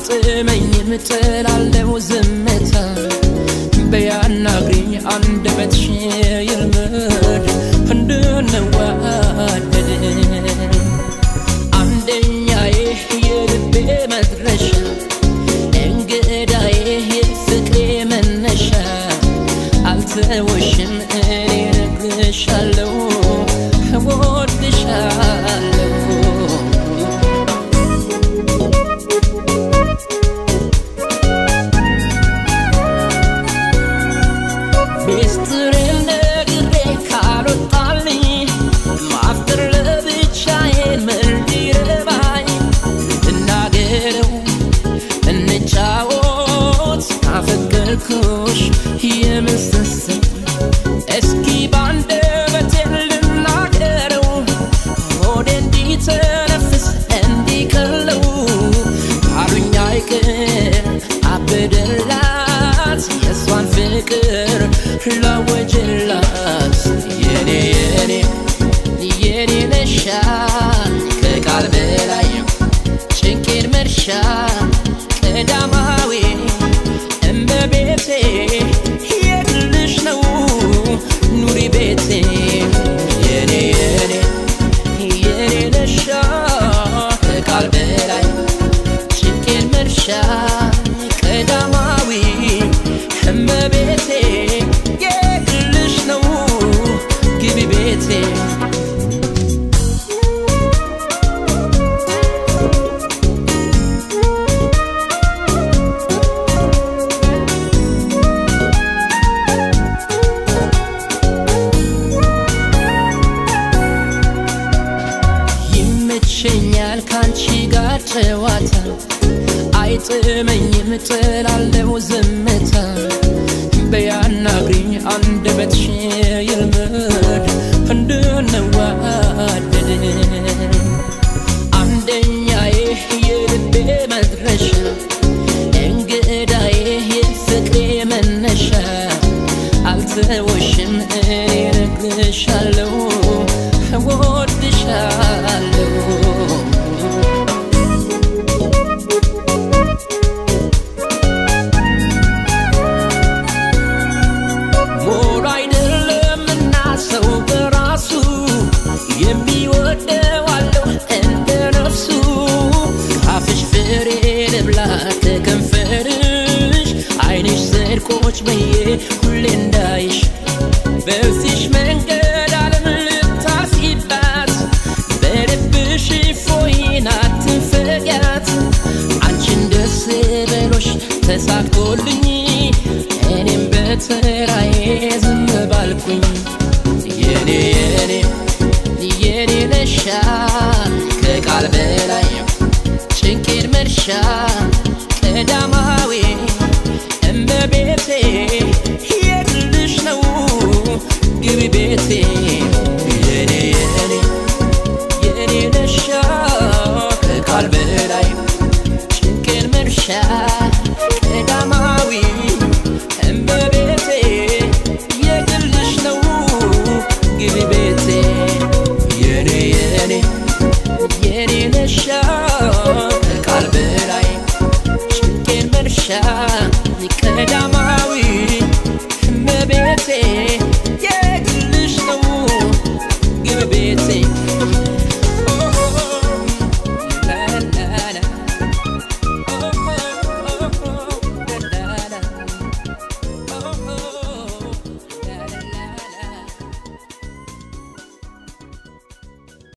አይጥመኝም ጥላለው ዝምታ በያናግሪኝ አንደበትሽ ይልመድ እንድንዋደድ አንደኛዬ የልቤ መድረሻ እንግዳዬ የፍቅሬ መነሻ አልተወሽም እኔ እነግርሻለሁ እወድሻለሁ ሚስጥሬን ነግሬ ካልወጣልኝ ማፍጠር ለብቻዬን ምን ሊረባኝ እናገረው እንጫወት ካፈቀርኩሽ የምስስል እስኪ ባንደበቴ ልናገረው ሆዴ እንዲተነፍስ እንዲቀለው አሉኝ አይቅር አበደላት የእሷን ፍቅር ላወጀላት የኔ የኔ የኔ ነሻ ከቃል በላይ ጭንቄን መርሻ ቀዳማዊ እመቤቴ የግልሽ ነው ኑሪ ቤቴ የኔ የኔ የኔ ነሻ ከቃል በላይ ጭንቄን መርሻ ቀዳማዊ እመቤቴ የግልሽ ነው ግቢ ቤቴ ይመቸኛል ካንቺ ጋር ጨዋታ አይጥመኝም ጥላለው ዝምታ በያናግሪኝ አንደበትሽ ይልመድ እንድንዋደድ አንደኛዬ የልቤ መድረሻ እንግዳዬ የፍቅሬ መነሻ አልተወሽም እኔ እነግርሻለሁ እወድሻለሁ ሞሉ አይደለምና ሰው በራሱ የሚወደው አለው እንደ ነፍሱ ካፍሽ ፍሬ ልብላ ከከንፈርሽ አይንሽ ስርቆች በዬ ሁሌ እንዳይሽ በዚሽ መንገድ ዓለም ልታስይባት በልብሽ ፎይን አትንፈጊያት አንቺን ደስ በሎሽ ተሳክቶልኝ እኔም በተራዬ ዝም ባልኩኝ የኔ የኔ የኔ ነሻ ከቃል በላይ ጭንቄን መርሻ